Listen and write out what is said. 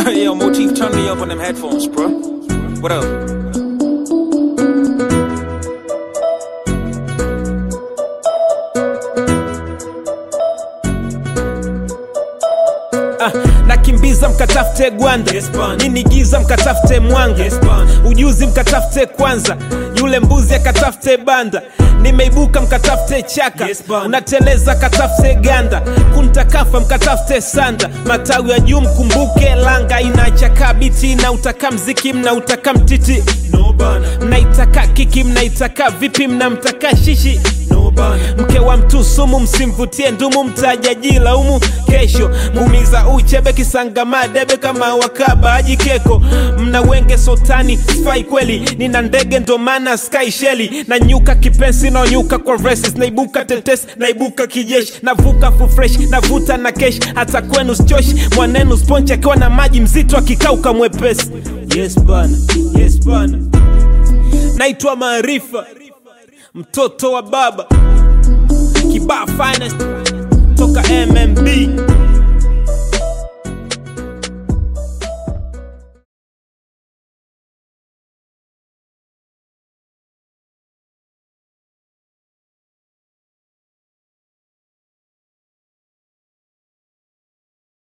Yo, Motif, turn me up on them headphones, bro. What up? Ah, nakimbiza mkatafute gwanda Yes, bana. nini giza mkatafute mwanga Yes, bana. ujuzi mkatafute kwanza yule mbuzi akatafute banda nimeibuka mkatafute chaka Yes, bana. unateleza katafute ganda kuntakafa mkatafute sanda matawi ya juu mkumbuke langa inachaka biti na utaka mziki mna utaka mtiti No bana, mnaitaka kiki mnaitaka vipi mnamtaka shishi no bana. mke wa mtu sumu msimvutie ndumu mtajajilaumu kesho mumiza uchebe kisangama debe kama wakaba ajikeko mna wenge sotani sfai kweli nina ndege ndo maana sky sheli na nyuka kipensi naonyuka kwa resis naibuka tetes naibuka kijeshi navuka fufresh navuta na kesh hata kwenu stosh mwanenu sponchi akiwa na maji mzito akikauka mwepesi yes bana yes bana naitwa maarifa mtoto wa baba kibaa finest toka mmb